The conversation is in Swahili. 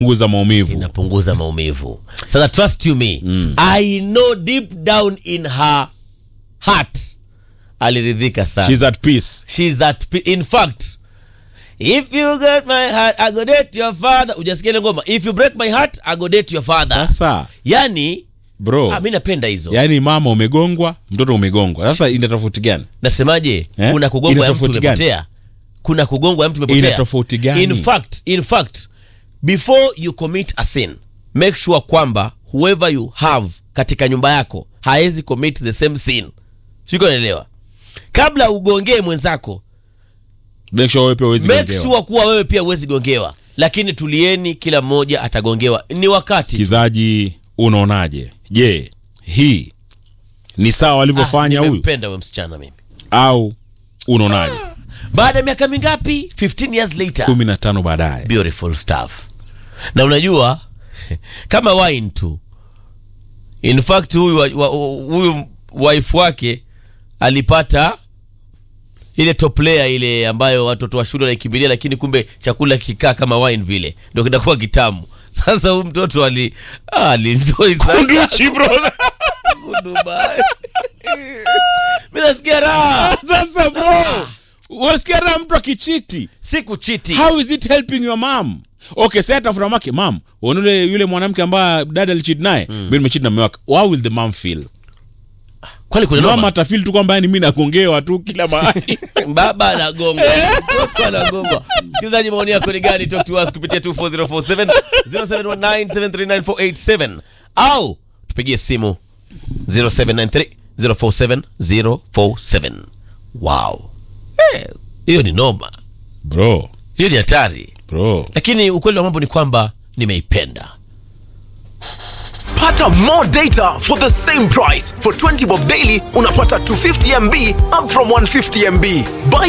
punguza maumivu inapunguza maumivu sasa trust you me i know deep down in her heart aliridhika sana She's at peace She's at pe- in fact if you get my heart i go date your father ujasikia ile ngoma if you break my heart i go date your father sasa yani bro ah, mi napenda hizo yaani mama umegongwa mtoto umegongwa sasa ina tofauti gani nasemaje Eh? kuna kugongwa Ina ya mtu tofauti gani? umepotea kuna kugongwa ya mtu umepotea Ina tofauti gani? in fact in fact before you commit a sin make sure kwamba whoever you have katika nyumba yako hawezi commit the same sin siko naelewa kabla ugongee mwenzako make sure wewe pia huwezi make gongewa. sure kuwa wewe pia huwezi gongewa lakini tulieni kila mmoja atagongewa ni wakati Msikizaji, unaonaje? Je, hii ni sawa walivyofanya huyu nimempenda huyo msichana mimi au unaonaje? baada ya miaka mingapi 15 years later kumi na tano baadaye beautiful stuff na unajua kama wine tu in fact huyu wa- wa- huyu wife wake alipata ile top layer ile ambayo watoto wa shule wanaikimbilia lakini kumbe chakula kikaa kama wine vile ndio kinakuwa kitamu sasa huyu mtoto ali ah, alienjoy sana Kunduchi, bro. Dubai. Mimi nasikia raha Sasa bro, unasikia raha mtu akichiti. si kuchiti How is it helping your mom? Okay, sasa tafuta mamake, mom, unaona yule mwanamke ambaye dada alicheat naye, mimi nimecheat na mume wake. How will the mom feel? kwani kuna Mama noma atafeel tu kwamba yani mimi nagongewa tu kila mahali. baba anagonga mtoto anagongwa msikilizaji maoni yako ni gani talk to us kupitia 24047 0719739487 au tupigie simu 0793 047 047 wow Eh, hiyo ni noma Bro, hiyo ni hatari bro. lakini ukweli wa mambo ni kwamba nimeipenda Pata more data for the same price. For 20 bob daily, unapata 250 MB up from 150 MB. Buy